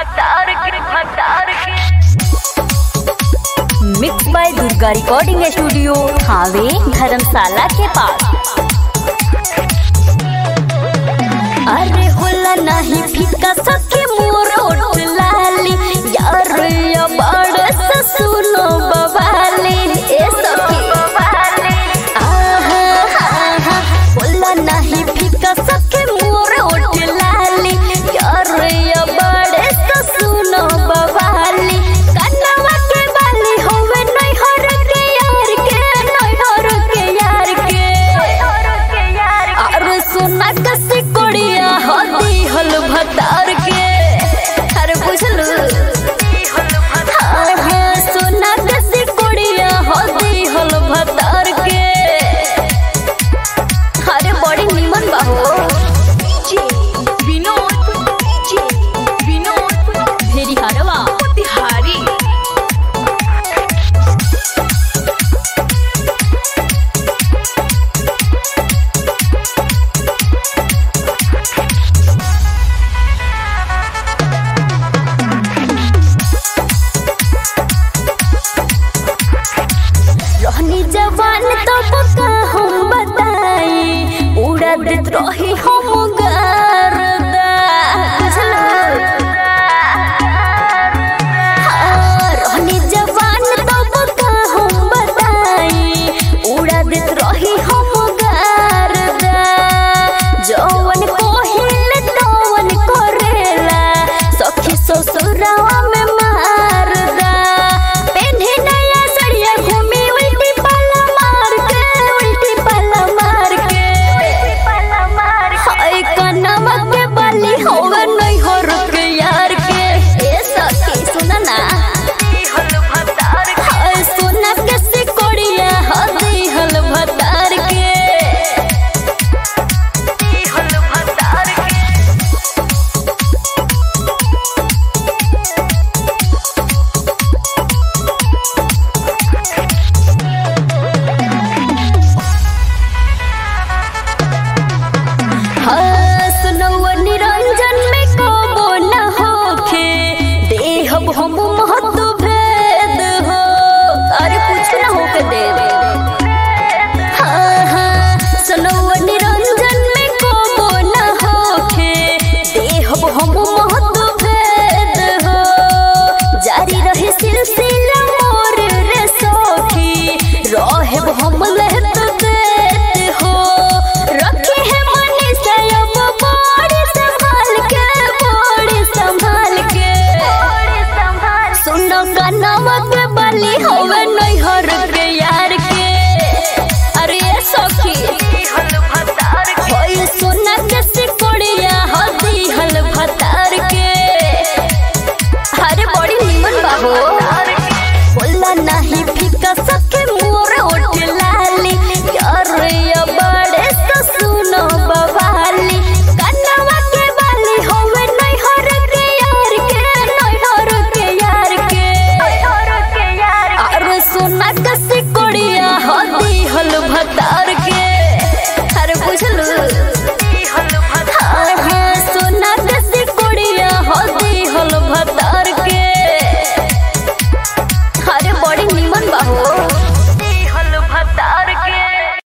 भतार के भतार के mix by Durga recording studio हावे धर्मशाला के पास अरे होला नहीं फीका सके मोर ओठ लाली यार या बड़ से सुनो बवाली ए सखी आहा आहा होला नहीं फीका सके मोर ओठ लाली यार या बड़ से सुनो बवाली कन्नवा के बाली होवे नहीं हर के यार के नहीं हर के यार के अरे सोना कसी कोड़िया होती हल भतार के अरे बुझलू हाँ हाँ सोना कसी कोड़िया होती हल भतार के अरे बड़ी निमन बाहो विनोद विनोद भेरी हरवा तिहारी रहनी जवान तब का हम बताई उड़ा देत रही हम